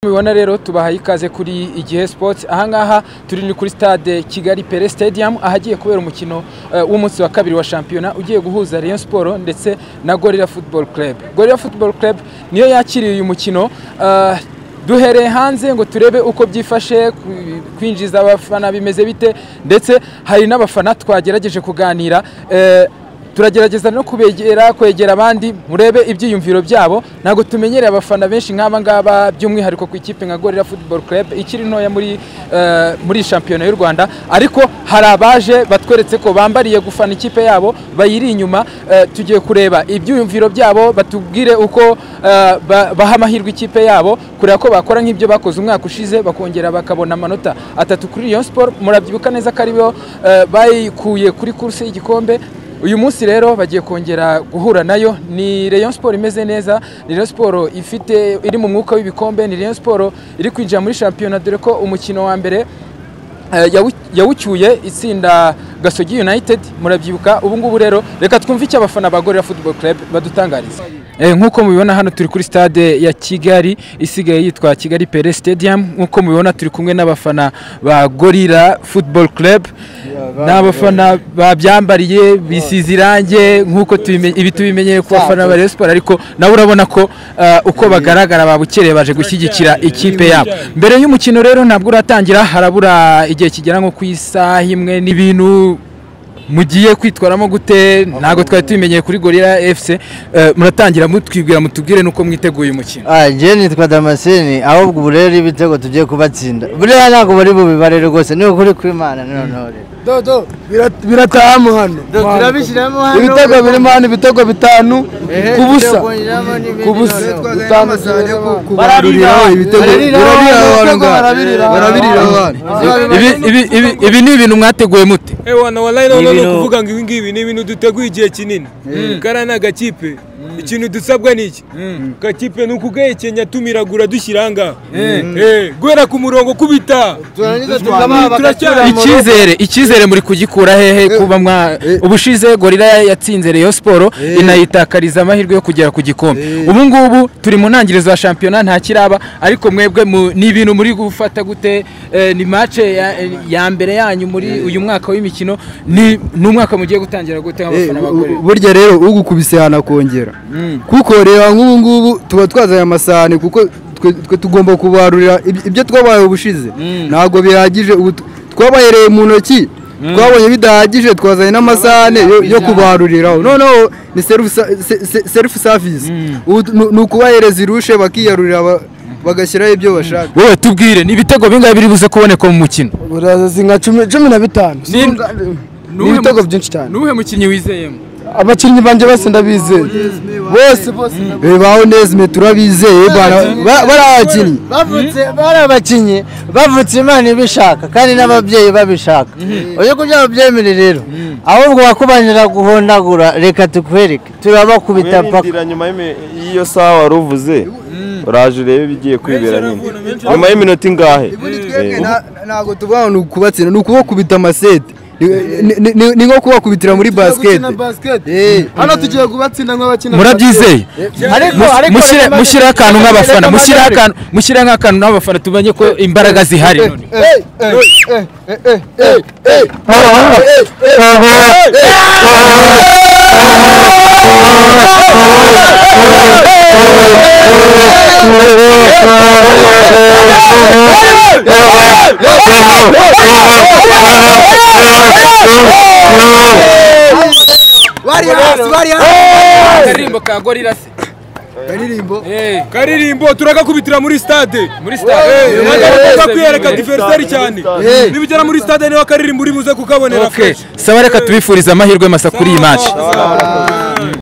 mubibona rero tubahaye ikaze kuri igihe sports ahangaha turi ni kuri stade kigali pere stadium ahagiye kubera umukino eh, w'umunsi wa kabiri wa shampiyona ugiye guhuza rayon sport ndetse na gorilla football club gorilla football club niyo yakiriye uyu mukino eh, duhereye hanze ngo turebe uko byifashe ku- kwinjiza abafana bimeze bite ndetse hari n'abafana twagerageje kuganira eh, turagerageza no kubegera kwegera abandi murebe ibyiyumviro byabo ntabwo tumenyereye abafana benshi nk'aba ngaba by'umwihariko ku ikipe nka gorilla football club ikiri ntoya muri eh, muri shampiyona y'u rwanda ariko hari abaje batweretse ko bambariye gufana ikipe yabo bayiri inyuma eh, tugiye kureba ibyiyumviro byabo batubwire uko eh, ba- baha amahirwe ikipe yabo kureba ko bakora nk'ibyo bakoze umwaka ushize bakongera bakabona amanota atatu kuri Rayon Sport murabyibuka neza ko aribo eh, bayikuye kuri kursi y'igikombe uyu munsi rero bagiye kongera guhura nayo ni Rayon Sport imeze neza ni Rayon Sport ifite iri mu mwuka w'ibikombe ni Rayon Sport iri kwinjira muri shampiyona dore ko umukino wa mbere eh, yawu- yawucyuye itsinda Gasogi United murabyibuka ubu ngubu rero reka twumve icyo abafana ba Gorilla Football Club badutangariza Eh, nk'uko mubibona hano turi kuri stade ya Kigali isigaye yitwa Kigali Pele Stadium nk'uko mubibona turi kumwe n'abafana ba Gorilla Football Club n'abafana babyambariye bisize irange nk'uko tubimenye- ibi tubimenyeye ku bafana ba Rayon Sport ariko nabo urabona ko eh, uko bagaragara babukereye baje gushyigikira ikipe yabo mbere y'umukino rero ntabwo uratangira harabura igihe kigera nko ku isaha imwe n'ibintu mugiye kwitwaramo gute ntabwo twari tubimenyeye kuri gorira fc Eh, muratangira mutwibwira mutubwire n'uko mwiteguye umukino Ah, njye nitwa damascene ahubwo ubu rero ibitego tugiye kubatsinda buriya ntabwo bari bubibare rwose ni ukuri kw'imana noneho rero dodo biratahamo hano turabishyiramo hano ibitego birimo hano ibitego bitanu ku busa ku busa bitanu Barariraho, barariraho, ibitego barabiriraho. Ibi- ibi- ibi- ibi ni ibintu mwateguye mute ewana wallahi noneho ni ibintu- ukuvuga ngo ibi ngibi ni ibintu duteguye igihe kinini kariya ni agakipe ikintu dusabwa ni iki gakipe ni ukugahekenya tumiragura dushyira aha ngaha Eh, guhera ku murongo kubita icyizere icyizere muri kugikura hehe kuba mwa ubushize gorira yatsinze Rayon Sport inayitakariza amahirwe yo kugera ku gikombe ubu ngubu turi mu ntangiriro za shampiyona nta kiraba ariko mwebwe mu- ni ibintu muri gufata gute Eh, ni mace ya, ya mbere yanyu muri uyu mwaka w'imikino ni ni umwaka mugiye gutangira gute nk'abafana ba Gorilla? burya rero ugukubise yanakongera kuko reba nk'ubu ngubu tuba twazanye amasahane kuko twe- twe tugomba kubarurira ib- ibyo twabaye ubushize ntabwo bihagije ubu t- twabahereye mu ntoki twabonye bidahagije twazanye n'amasahane yo- yo kubaruriraho noneho ni serifu savisi ubu t- ni- ni ukubahereza irushe bakiyarurira ba- bagashyiraho ibyo bashaka wowe tubwire ni ibitego bingahe biri buze kuboneka mu mukino urazi nka cumi cumi na bitanu Ni- Sinumva- ni Nuwe ibitego mu- byinshi cyane nuwe mukinnyi wizeyemo abakinnyi banjye bose ndabizeye bose bose bebaho nezime turabizeye bana- ba- bari abakinnyi bavutse bari abakinnyi bavutse imana ibishaka kandi n'ababyeyi babishaka oya ko by'ababyeyi rero ahubwo wakubanira guhondagura reka tukwereke turabakubita paka wirindira nyuma y'imi- y'iyo saha wari uvuze uraje urebe ibigiye kwibera nyuma nyuma y'iminota ingahe Eh, ntabwo tuvuga ngo ni ukubatsinda ni ukubakubita amasete Ni- ni- ni- ni nko kubakubitira muri basikete hano tugiye kubatsinda nk'abakina murabyizeye Mus- mushyire mushyire akantu nk'abafana mushyire akantu mushyire nk'akantu n'abafana tumenye ko imbaraga zihari none. Akaririmbo ka gorira se Eh, karirimbo turagakubitira muri stade muri stade nagakomeza kwiyereka muri diversari stade, cyane muri nibigera muri stade niba karirimbo uri buze kukabonera Okay. fresh saba reka tubifurize amahirwe masa kuri iyi match Sawa, sawa.